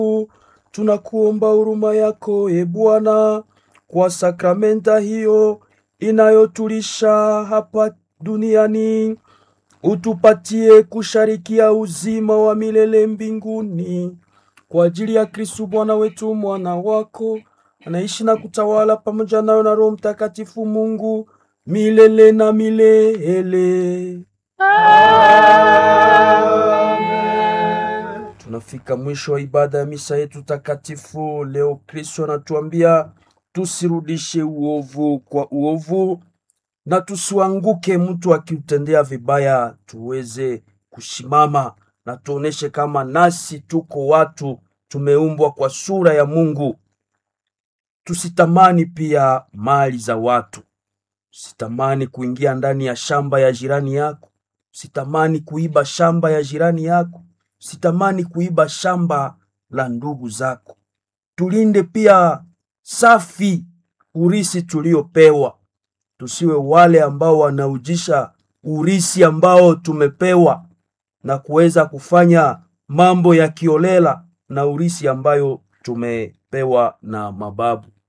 Tunakuomba huruma yako, e Bwana, kwa sakramenta hiyo inayotulisha hapa duniani, utupatie kusharikia uzima wa milele mbinguni kwa ajili ya Kristu Bwana wetu, mwana wako anaishi na kutawala pamoja nayo na Roho Mtakatifu Mungu milele na milele. Tunafika mwisho wa ibada ya misa yetu takatifu leo. Kristo anatuambia tusirudishe uovu kwa uovu na tusianguke mtu akiutendea vibaya, tuweze kusimama na tuoneshe kama nasi tuko watu tumeumbwa kwa sura ya Mungu. Tusitamani pia mali za watu, usitamani kuingia ndani ya shamba ya jirani yako, usitamani kuiba shamba ya jirani yako, usitamani kuiba shamba la ndugu zako. Tulinde pia safi urisi tuliopewa, tusiwe wale ambao wanaujisha urisi ambao tumepewa na kuweza kufanya mambo ya kiolela na urisi ambayo tumepewa na mababu.